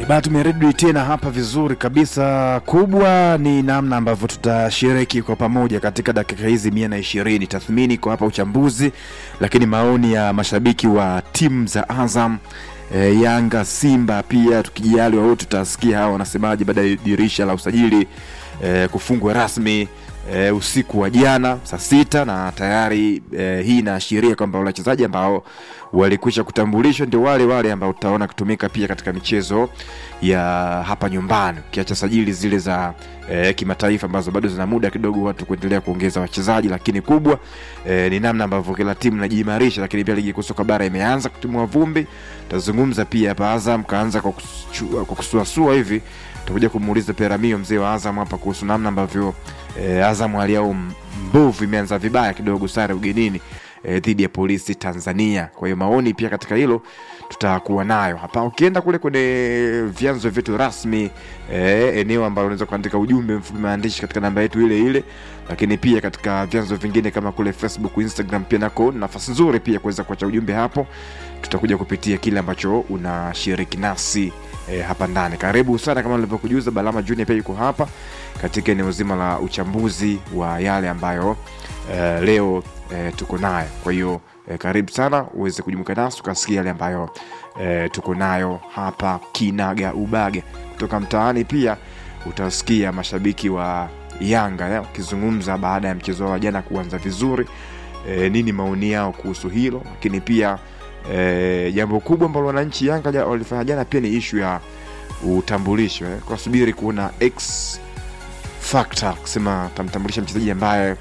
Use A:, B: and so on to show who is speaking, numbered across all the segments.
A: Bana, tumerudi tena hapa vizuri kabisa. Kubwa ni namna ambavyo tutashiriki kwa pamoja katika dakika hizi mia na ishirini. Tathmini kwa hapa, uchambuzi, lakini maoni ya mashabiki wa timu za Azam e, Yanga, Simba pia tukijaliwa wote tutasikia hawa wanasemaje baada ya dirisha la usajili e, kufungwa rasmi e, usiku wa jana saa sita na tayari e, hii inaashiria kwamba wale wachezaji ambao walikwisha kutambulishwa ndio wale wale ambao tutaona kutumika pia katika michezo ya hapa nyumbani, ukiacha sajili zile za e, kimataifa ambazo bado zina muda kidogo watu kuendelea kuongeza wachezaji, lakini kubwa e, ni namna ambavyo kila timu inajiimarisha. Lakini pia ligi kuu soka bara imeanza kutimua vumbi. Tazungumza pia hapa Azam kaanza kwa kusu- kwa kusuasua hivi, tutakuja kumuuliza Peramio mzee wa Azam hapa kuhusu namna ambavyo e, Azam hali yao mbovu imeanza vibaya kidogo, sare ugenini e, dhidi ya polisi Tanzania. Kwa hiyo maoni pia katika hilo tutakuwa nayo hapa. Ukienda kule kwenye vyanzo vyetu rasmi e, eneo ambalo unaweza kuandika ujumbe mfupi maandishi katika namba yetu ile ile, lakini pia katika vyanzo vingine kama kule Facebook, Instagram pia nako nafasi nzuri pia kuweza kuacha ujumbe hapo. Tutakuja kupitia kile ambacho unashiriki nasi e, hapa ndani. Karibu sana, kama nilivyokujuza, Balama Junior pia yuko hapa katika eneo zima la uchambuzi wa yale ambayo e, leo e, tuko nayo. Kwa hiyo e, karibu sana uweze kujumuika nasi ukasikia yale ambayo e, tuko nayo hapa kinaga ubaga kutoka mtaani. Pia utasikia mashabiki wa Yanga eh, wakizungumza baada ya mchezo wao wa jana kuanza vizuri e, nini maoni yao kuhusu hilo, lakini pia e, jambo kubwa ambalo wananchi Yanga ja- walifanya jana pia ni ishu ya utambulisho eh, kwa subiri kuona X factor kusema tamtambulisha mchezaji ambaye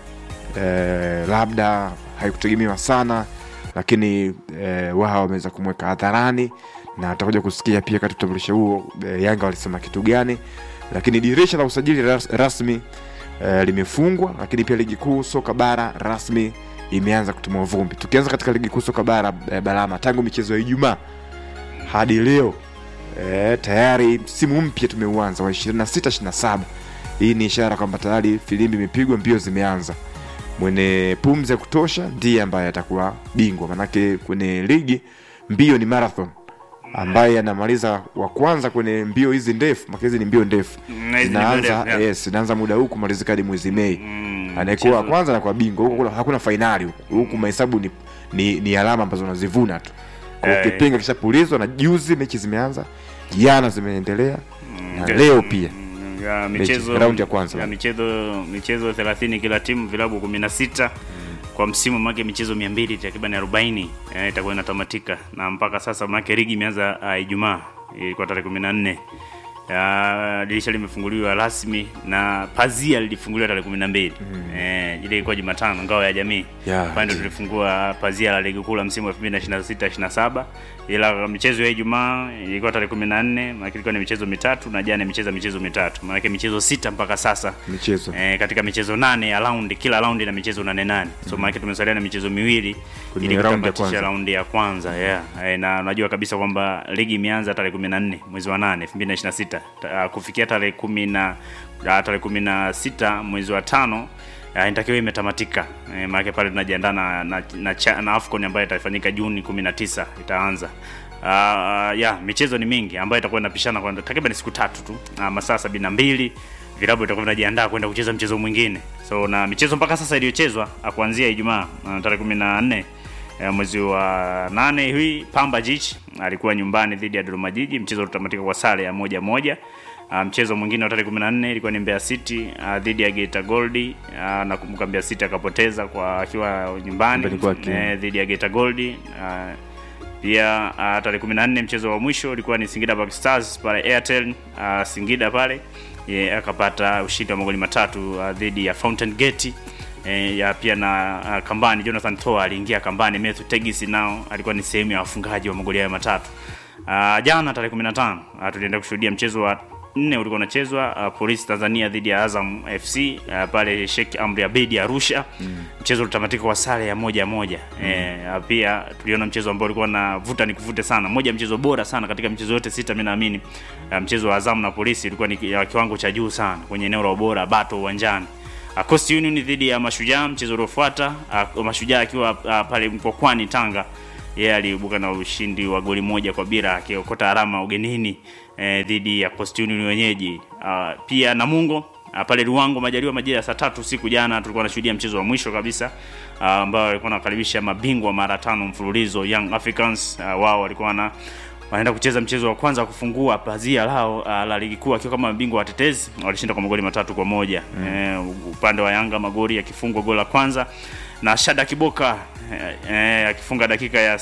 A: eh, labda haikutegemewa sana lakini eh, wao wameweza kumweka hadharani na atakuja kusikia pia kati utambulisho huo eh, Yanga walisema kitu gani, lakini dirisha la usajili ras, rasmi eh, limefungwa, lakini pia ligi kuu soka bara rasmi imeanza kutumwa vumbi. Tukianza katika ligi kuu soka bara eh, Balama, tangu michezo ya Ijumaa hadi leo eh, tayari msimu mpya tumeuanza wa 26 27. Hii ni ishara kwamba tayari filimbi imepigwa, mbio zimeanza. Mwenye pumzi ya kutosha ndiye ambaye atakuwa bingwa, manake kwenye ligi mbio ni marathon ambaye anamaliza wa kwanza kwenye mbio hizi ndefu, maka hizi ni mbio ndefu
B: Mm, hizi ni mbio
A: zinaanza
B: ndefu, yeah.
A: yes, zinaanza muda huu kumalizika hadi mwezi Mei.
B: Mm,
A: Anayekuwa wa
B: mchezo-
A: kwanza anakuwa bingwa, huku kuna- hakuna fainali huku, huku mahesabu ni, ni, ni alama ambazo unazivuna tu. Kwa hiyo
B: Eh.
A: kipenga kishapulizwa, na juzi mechi zimeanza, jana zimeendelea na
B: ndio.
A: leo pia
B: Mm, ya
A: Mechi,
B: michezo
A: raundi ya kwanza.
B: ya michezo michezo 30 kila timu vilabu 16 kwa msimu make michezo 200 takriban 40 eh, itakuwa inatamatika na mpaka sasa make ligi imeanza uh, Ijumaa ilikuwa tarehe 14 ya dirisha limefunguliwa rasmi na pazia lilifunguliwa tarehe 12 eh, ile ilikuwa Jumatano ngao ya jamii
A: Yeah,
B: pande
A: ndio.
B: tulifungua pazia la ligi kuu la msimu wa 2026 27 ila michezo ya Ijumaa ilikuwa tarehe 14 maana ilikuwa ni michezo mitatu na jana imecheza michezo mitatu maana michezo sita mpaka sasa
A: michezo
B: eh, katika michezo nane ya raundi kila raundi na michezo nane nane so maana tumesalia na michezo miwili
A: Kwenye
B: ili
A: raundi ya
B: kutamatisha
A: kwanza.
B: raundi ya kwanza yeah. eh, na unajua kabisa kwamba ligi imeanza tarehe 14 mwezi wa 8 2026 Ta- kufikia tarehe 10 na ah, tarehe 16 mwezi wa tano uh, inatakiwa imetamatika eh, maana pale tunajiandaa na, na, na, cha- na AFCON ambayo itafanyika Juni 19 itaanza Uh, ya michezo ni mingi ambayo itakuwa inapishana kwa takriban siku tatu tu uh, masaa sabini na mbili vilabu vitakuwa vinajiandaa kwenda kucheza mchezo mwingine so na michezo mpaka sasa iliyochezwa uh, kuanzia Ijumaa uh, tarehe kumi na nne uh, mwezi wa nane hii Pamba Jiji alikuwa nyumbani dhidi ya Dodoma Jiji, mchezo utamatika kwa sare ya moja moja. Uh, mchezo mwingine wa tarehe 14 ilikuwa ni Mbeya City uh, dhidi ya Geita Gold uh, nakumbuka Mbeya City akapoteza kwa akiwa nyumbani
A: Nyumbani kwake.
B: eh, dhidi ya Geita Gold uh, pia uh, tarehe 14 mchezo wa mwisho ulikuwa ni Singida Black Stars pale Airtel uh, Singida pale ye, akapata ushindi wa magoli matatu uh, dhidi ya Fountain Gate eh, ya pia na uh, kambani Jonathan Toa aliingia kambani. Matthew Tegis nao alikuwa ni sehemu ya wafungaji wa magoli hayo matatu. Uh, jana tarehe 15 uh, tulienda kushuhudia mchezo wa nne ulikuwa unachezwa uh, Polisi Tanzania dhidi ya Azam FC uh, pale Sheikh Amri Abedi Arusha mm. Mchezo ulitamatika kwa sare ya moja moja mm. E, pia tuliona mchezo ambao ulikuwa na vuta ni kuvute sana, moja ya mchezo bora sana katika michezo yote sita, mimi naamini uh, mchezo wa Azam na Polisi ulikuwa ni ya kiwango cha juu sana kwenye eneo la ubora, bato uwanjani. Uh, Coast Union dhidi ya Mashujaa, mchezo uliofuata uh, Mashujaa akiwa uh, pale Mkokwani Tanga yeye aliibuka na ushindi wa goli moja kwa bila akiokota alama ugenini eh, dhidi ya Coastal Union wenyeji. Uh, pia Namungo uh, pale Ruango Majaliwa majira ya saa tatu usiku jana tulikuwa tunashuhudia mchezo wa mwisho kabisa uh, ambao walikuwa wanakaribisha mabingwa mara tano mfululizo Young Africans. Uh, wao walikuwa na wanaenda kucheza mchezo wa kwanza kufungua pazia lao uh, la ligi kuu akiwa kama mabingwa watetezi. Walishinda kwa magoli matatu kwa moja mm. Eh, upande wa Yanga magoli yakifungwa goli la kwanza na Shada Kiboka eh, eh, akifunga dakika ya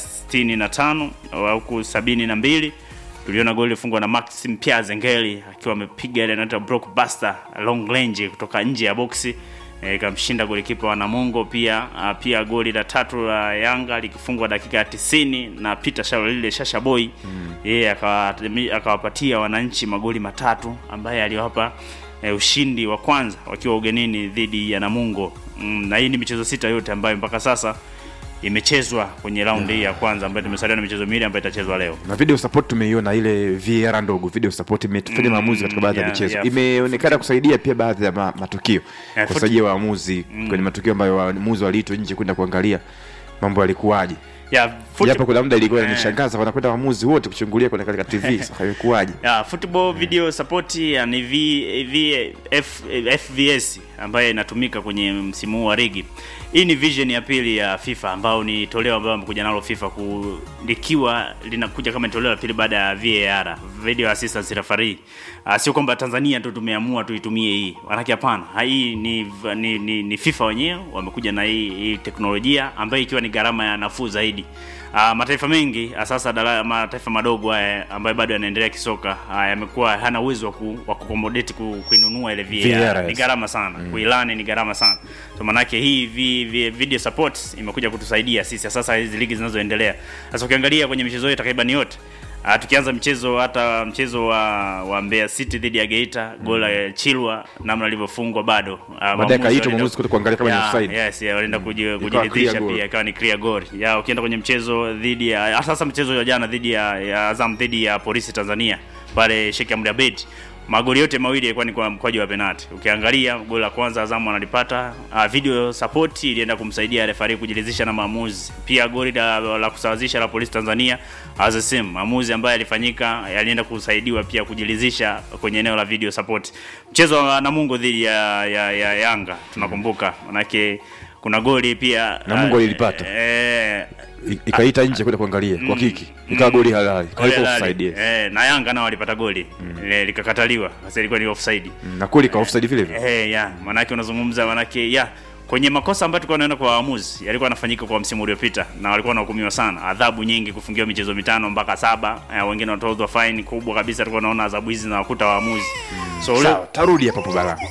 B: 65 huku sabini na mbili tuliona goli lilifungwa na Maxim Pia Zengeli akiwa amepiga ile inaitwa blockbuster long range kutoka nje ya boksi ikamshinda e, golikipa wa Namungo. Pia a, pia goli la tatu la Yanga likifungwa dakika ya tisini na Peter Shalolile Shasha Boy mm. yeye akawapatia wananchi magoli matatu ambaye aliwapa e, ushindi wa kwanza wakiwa ugenini dhidi ya Namungo mm, na hii ni michezo sita yote ambayo mpaka sasa imechezwa kwenye raundi hii ya kwanza ambayo tumesalia na michezo miwili ambayo itachezwa leo.
A: na video support tumeiona ile VAR ndogo video support imetufanya
B: Mm,
A: maamuzi katika baadhi ya
B: yeah,
A: michezo
B: yeah.
A: imeonekana kusaidia pia baadhi ya ma, matukio
B: Yeah, foot-
A: kusaidia waamuzi kwenye matukio ambayo waamuzi waliitwa nje kwenda kuangalia mambo yalikuwaje
B: Ya, foot-
A: japo kuna muda ilikuwa
B: Eh.
A: inanishangaza wanakwenda waamuzi wote kuchungulia kwenye katika TV sasa ilikuwaje
B: ya football video support ya ni v, v, F, FVS ambayo inatumika kwenye msimu huu wa ligi. Hii ni vision ya pili ya FIFA ambao ni toleo ambalo amekuja nalo FIFA ku, likiwa linakuja kama ni toleo la pili baada ya VAR, video assistance referee. Uh, sio kwamba Tanzania tu tumeamua tuitumie hii. Manake hapana. Hii ni, ni, ni, ni FIFA wenyewe wamekuja na hii, hii teknolojia ambayo ikiwa ni gharama ya nafuu zaidi. Uh, mataifa mengi uh, sasa dala, mataifa madogo haya ambayo bado yanaendelea kisoka uh, yamekuwa hana uwezo wa ku, wa kuaccommodate ku, kuinunua ile VAR.
A: VAR,
B: Ni
A: yes.
B: gharama sana. Mm. Kuilani ni gharama sana. So manake hii vi, vi, video support imekuja kutusaidia sisi sasa hizi ligi zinazoendelea. Sasa ukiangalia kwenye michezo yote takriban yote Uh, tukianza mchezo hata mchezo wa wa Mbeya City dhidi ya Geita mm. gola ya Chilwa namna alivyofungwa bado uh,
A: baadaye kaitwa mwamuzi kuto kuangalia kama ni
B: Yeah,
A: offside
B: yes, yeah, walienda kuji-
A: clear
B: kujiridhisha
A: goal.
B: pia ikawa ni clear goal. Ya ukienda kwenye mchezo dhidi ya ah, sasa mchezo wa jana dhidi ya, ya Azam dhidi ya Polisi Tanzania pale Sheikh Amri Abeid magoli yote mawili yalikuwa ni kwa mkwaju wa penalti. Ukiangalia goli la kwanza Azam analipata, uh, video support ilienda kumsaidia referee kujiridhisha na maamuzi. Pia goli la, la kusawazisha la Polisi Tanzania as the same maamuzi ambayo yalifanyika yalienda kusaidiwa pia kujiridhisha kwenye eneo la video support. Mchezo wa Namungo dhidi ya, ya, ya Yanga tunakumbuka, manake kuna goli pia
A: Namungo
B: uh,
A: ilipata.
B: eh,
A: I- ikaita nje kwenda kuangalia kwa kiki ikawa goli halali
B: goli
A: kwa
B: halali.
A: offside yes.
B: eh, na Yanga nao walipata goli eh, likakataliwa, sasa ilikuwa ni offside.
A: na kweli ka offside vile vile
B: Eh, ya manake unazungumza manake ya kwenye makosa ambayo tulikuwa tunaona kwa waamuzi yalikuwa yanafanyika kwa msimu uliopita na walikuwa wanahukumiwa sana, adhabu nyingi, kufungiwa michezo mitano mpaka saba, eh, wengine wanatozwa fine kubwa kabisa. Tulikuwa tunaona adhabu hizi zinawakuta waamuzi so ule
A: sawa tarudi hapa hapo bala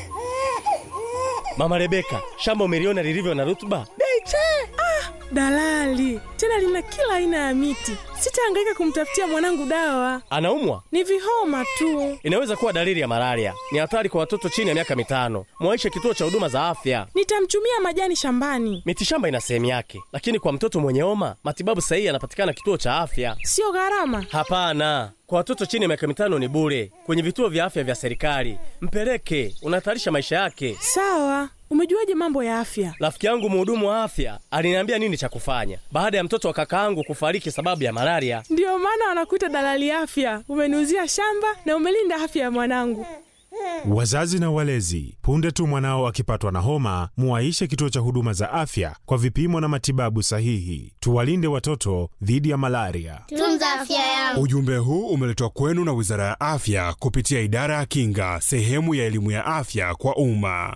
C: Mama Rebeka, shamba umeliona lilivyo na rutuba?
D: Beche! Ah, dalali tena lina kila aina ya miti. Sitahangaika kumtafutia mwanangu dawa,
C: Anaumwa?
D: ni vihoma tu.
C: Inaweza kuwa dalili ya malaria. Ni hatari kwa watoto chini ya miaka mitano. Mwaishe kituo cha huduma za afya.
D: Nitamchumia majani shambani,
C: Mitishamba ina sehemu yake, lakini kwa mtoto mwenye homa matibabu sahihi yanapatikana kituo cha afya.
D: sio gharama.
C: Hapana, kwa watoto chini ya miaka mitano ni bure kwenye vituo vya afya vya serikali. Mpeleke, unahatarisha maisha yake.
D: Sawa, umejuaje mambo ya afya?
C: Rafiki yangu mhudumu wa afya aliniambia nini cha kufanya baada ya mtoto wa kakaangu kufariki sababu ya malaria.
D: Ndiyo maana wanakuita dalali afya. Umeniuzia shamba na umelinda afya ya mwanangu.
E: Wazazi na walezi, punde tu mwanao akipatwa na homa, muwaishe kituo cha huduma za afya kwa vipimo na matibabu sahihi. Tuwalinde watoto dhidi ya malaria.
F: Tunza afya yangu.
E: Ujumbe huu umeletwa kwenu na Wizara ya Afya kupitia Idara ya Kinga, sehemu ya elimu ya afya kwa umma.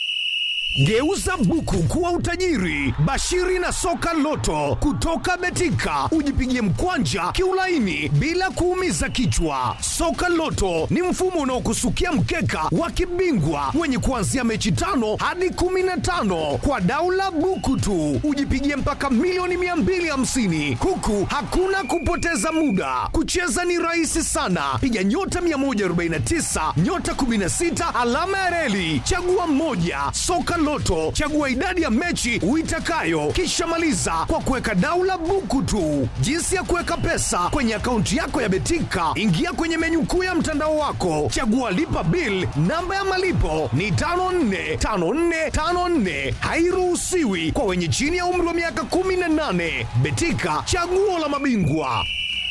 G: Geuza buku kuwa utajiri. Bashiri na soka loto kutoka Betika, ujipigie mkwanja kiulaini bila kuumiza kichwa. Soka loto ni mfumo unaokusukia mkeka wa kibingwa wenye kuanzia mechi tano hadi kumi na tano kwa daula buku tu, ujipigie mpaka milioni 250 huku hakuna kupoteza muda. Kucheza ni rahisi sana, piga nyota 149 nyota 16 alama ya reli, chagua mmoja. Soka Loto, chagua idadi ya mechi uitakayo, kisha maliza kwa kuweka daula buku tu. Jinsi ya kuweka pesa kwenye akaunti yako ya Betika, ingia kwenye menyu kuu ya mtandao wako, chagua lipa bill. Namba ya malipo ni 545454, hairuhusiwi kwa wenye chini ya umri wa miaka 18. Betika, chaguo la mabingwa.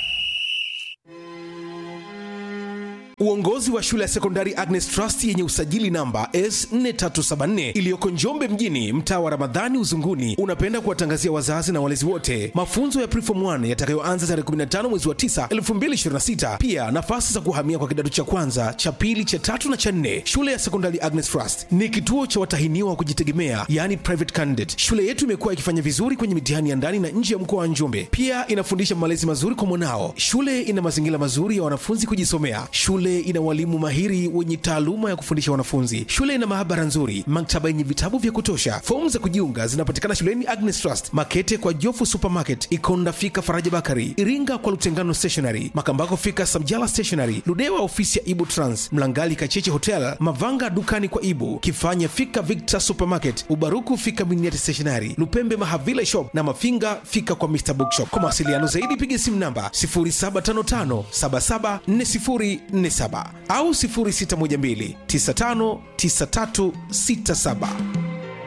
F: Uongozi wa shule ya sekondari Agnes Trust yenye usajili namba S4374 iliyoko Njombe mjini, mtaa wa Ramadhani Uzunguni, unapenda kuwatangazia wazazi na walezi wote mafunzo ya Preform 1 yatakayoanza tarehe 15 mwezi wa 9 2026. Pia nafasi za kuhamia kwa kidato cha kwanza, cha pili, cha tatu na cha nne. Shule ya sekondari Agnes Trust ni kituo cha watahiniwa wa kujitegemea, yani private candidate. Shule yetu imekuwa ikifanya vizuri kwenye mitihani ya ndani na nje ya mkoa wa Njombe. Pia inafundisha malezi mazuri kwa mwanao. Shule ina mazingira mazuri ya wanafunzi kujisomea. Shule ina walimu mahiri wenye taaluma ya kufundisha wanafunzi. Shule ina maabara nzuri, maktaba yenye vitabu vya kutosha. Fomu za kujiunga zinapatikana shuleni Agnes Trust, Makete kwa Jofu Supermarket, Ikonda fika Faraja Bakari, Iringa kwa Lutengano Stationery, Makambako fika Samjala Stationery, Ludewa ofisi ya Ibu Trans, Mlangali Kacheche Hotel, Mavanga dukani kwa Ibu, Kifanya fika Victor Supermarket, Ubaruku fika Miniati Stationery, Lupembe Mahavila Shop na Mafinga fika kwa Mr Bookshop. Kwa mawasiliano zaidi piga simu namba 0755 774047 au 0612 959367.